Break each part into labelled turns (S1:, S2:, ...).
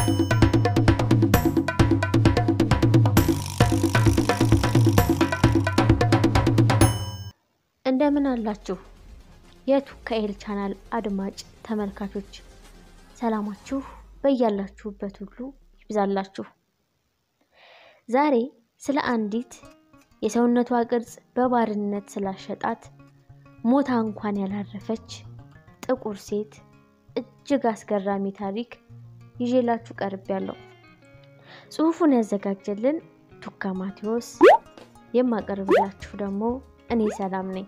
S1: እንደምን አላችሁ የቱካኤል ቻናል አድማጭ ተመልካቾች፣ ሰላማችሁ በያላችሁበት ሁሉ ይብዛላችሁ። ዛሬ ስለ አንዲት የሰውነቷ ቅርጽ በባርነት ስላሸጣት ሞታ እንኳን ያላረፈች ጥቁር ሴት እጅግ አስገራሚ ታሪክ ይዤላችሁ ቀርቤያለሁ። ጽሑፉን ያዘጋጀልን ቱካ ማቴዎስ፣ የማቀርብላችሁ ደግሞ እኔ ሰላም ነኝ።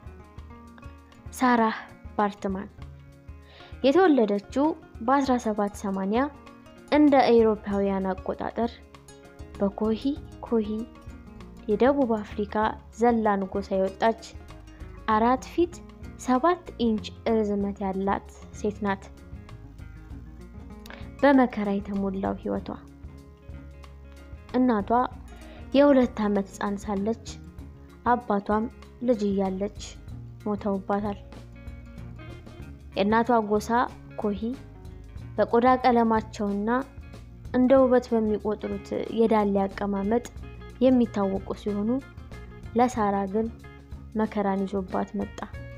S1: ሳራህ ባርትማን የተወለደችው በ1780 እንደ አውሮፓውያን አቆጣጠር በኮሂ ኮሂ የደቡብ አፍሪካ ዘላን ጎሳ የወጣች አራት ፊት ሰባት ኢንች ርዝመት ያላት ሴት ናት። በመከራ የተሞላው ሕይወቷ እናቷ የሁለት ዓመት ሕፃን ሳለች አባቷም ልጅ እያለች ሞተውባታል። የእናቷ ጎሳ ኮሂ በቆዳ ቀለማቸውና እንደ ውበት በሚቆጥሩት የዳሌ አቀማመጥ የሚታወቁ ሲሆኑ ለሳራ ግን መከራን ይዞባት መጣ።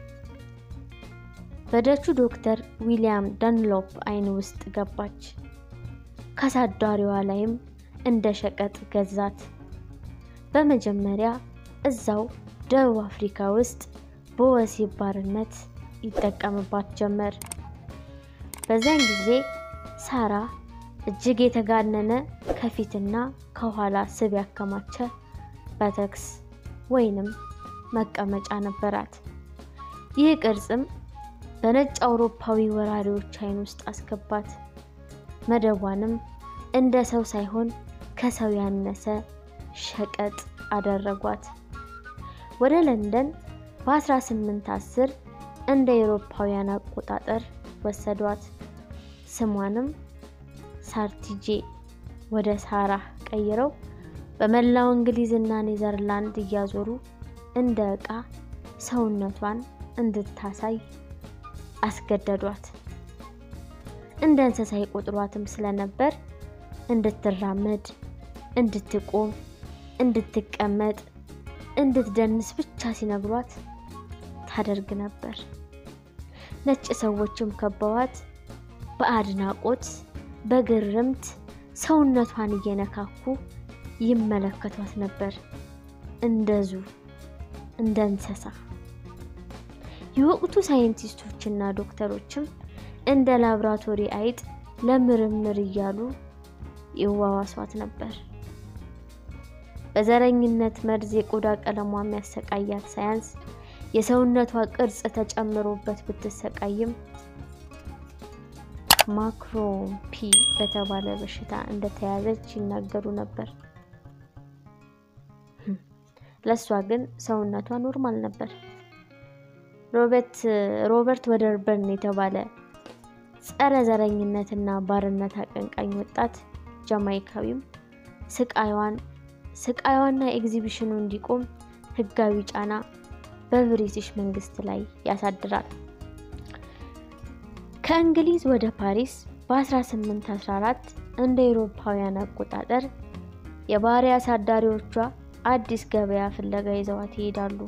S1: በደቹ ዶክተር ዊሊያም ደንሎፕ ዓይን ውስጥ ገባች። ከአሳዳሪዋ ላይም እንደ ሸቀጥ ገዛት። በመጀመሪያ እዛው ደቡብ አፍሪካ ውስጥ በወሲብ ባርነት ይጠቀምባት ጀመር። በዚያን ጊዜ ሳራ እጅግ የተጋነነ ከፊትና ከኋላ ስብ ያከማቸ በተክስ ወይንም መቀመጫ ነበራት። ይህ ቅርጽም በነጭ አውሮፓዊ ወራሪዎች ዓይን ውስጥ አስገባት። መደቧንም እንደ ሰው ሳይሆን ከሰው ያነሰ ሸቀጥ አደረጓት። ወደ ለንደን በ1810 እንደ አውሮፓውያን አቆጣጠር ወሰዷት። ስሟንም ሳርቲጄ ወደ ሳራ ቀይረው በመላው እንግሊዝና ኔዘርላንድ እያዞሩ እንደ ዕቃ ሰውነቷን እንድታሳይ አስገደዷት። እንደ እንስሳ ይቆጥሯትም ስለነበር እንድትራመድ፣ እንድትቆም፣ እንድትቀመጥ፣ እንድትደንስ ብቻ ሲነግሯት ታደርግ ነበር። ነጭ ሰዎችም ከበዋት በአድናቆት በግርምት ሰውነቷን እየነካኩ ይመለከቷት ነበር። እንደዙ እንደ እንስሳ። የወቅቱ ሳይንቲስቶችና ዶክተሮችም እንደ ላብራቶሪ አይጥ ለምርምር እያሉ ይዋዋሷት ነበር። በዘረኝነት መርዝ የቆዳ ቀለሟ የሚያሰቃያት ሳያንስ የሰውነቷ ቅርጽ ተጨምሮበት ብትሰቃይም ማክሮምፒ በተባለ በሽታ እንደተያዘች ይናገሩ ነበር። ለእሷ ግን ሰውነቷ ኖርማል ነበር። ሮበርት ወደርበርን የተባለ ጸረ ዘረኝነትና ባርነት አቀንቃኝ ወጣት ጃማይካዊም ስቃይዋን ስቃይዋና ኤግዚቢሽኑ እንዲቆም ሕጋዊ ጫና በብሪቲሽ መንግስት ላይ ያሳድራል። ከእንግሊዝ ወደ ፓሪስ በ1814 እንደ አውሮፓውያን አቆጣጠር የባሪያ አሳዳሪዎቿ አዲስ ገበያ ፍለጋ ይዘዋት ይሄዳሉ።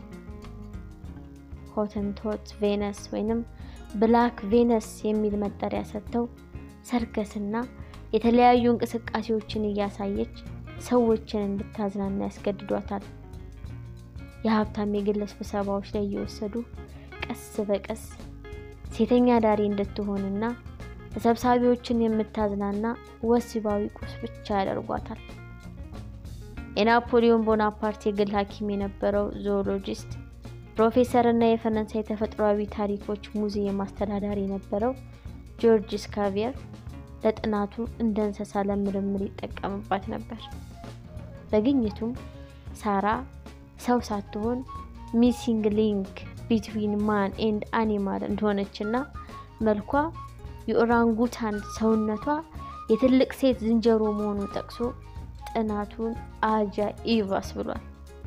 S1: ሆተንቶት ቬነስ ወይንም ብላክ ቬነስ የሚል መጠሪያ ሰጥተው ሰርከስና የተለያዩ እንቅስቃሴዎችን እያሳየች ሰዎችን እንድታዝናና ያስገድዷታል። የሀብታም የግል ስብሰባዎች ላይ እየወሰዱ ቀስ በቀስ ሴተኛ ዳሪ እንድትሆንና ተሰብሳቢዎችን የምታዝናና ወሲባዊ ቁስ ብቻ ያደርጓታል። የናፖሊዮን ቦናፓርት የግል ሐኪም የነበረው ዞኦሎጂስት ፕሮፌሰር እና የፈረንሳይ ተፈጥሯዊ ታሪኮች ሙዚየም አስተዳዳሪ የነበረው ጆርጅ ስካቪየር ለጥናቱ እንደ እንስሳ ለምርምር ይጠቀምባት ነበር። በግኝቱም ሳራ ሰው ሳትሆን ሚሲንግ ሊንክ ቢትዊን ማን ኤንድ አኒማል እንደሆነችና መልኳ የኦራንጉታን ሰውነቷ የትልቅ ሴት ዝንጀሮ መሆኑን ጠቅሶ ጥናቱን አጃኢብ አስብሏል።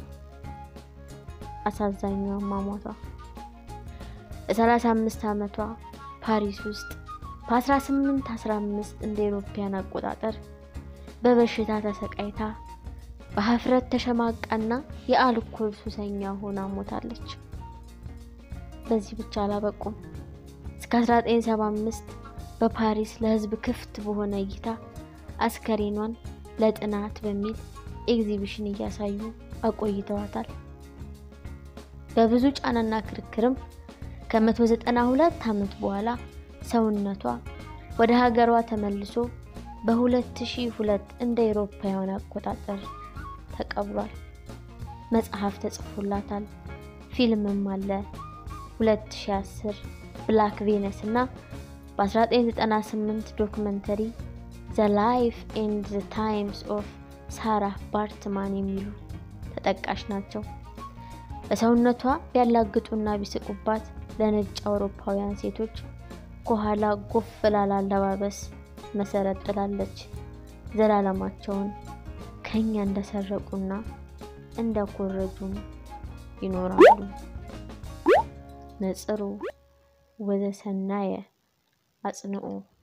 S1: አሳዛኙ አሟሟቷ በ35 ዓመቷ ፓሪስ ውስጥ በ1815 እንደ አውሮፓውያን አቆጣጠር በበሽታ ተሰቃይታ በሀፍረት ተሸማቃና የአልኮል ሱሰኛ ሆና ሞታለች። በዚህ ብቻ አላበቁም። እስከ 1975 በፓሪስ ለሕዝብ ክፍት በሆነ እይታ አስከሬኗን ለጥናት በሚል ኤግዚቢሽን እያሳዩ አቆይተዋታል። በብዙ ጫናና ክርክርም ከ192 ዓመት በኋላ ሰውነቷ ወደ ሀገሯ ተመልሶ በ2002 እንደ አውሮፓውያን አቆጣጠር ተቀብሯል። መጽሐፍ ተጽፎላታል። ፊልምም አለ። 2010 ብላክ ቬነስ እና በ1998 ዶክመንተሪ ዘ ላይፍ ኤንድ ዘ ታይምስ ኦፍ ሳራህ ባርትማን የሚሉ ተጠቃሽ ናቸው። በሰውነቷ ቢያላግጡና ቢስቁባት ለነጭ አውሮፓውያን ሴቶች ከኋላ ጎፍ ላለ አለባበስ መሰረት ጥላለች። ዘላለማቸውን ከኛ እንደሰረቁና እንደኮረጁም ይኖራሉ። ነጽሩ ወዘሰናየ አጽንዑ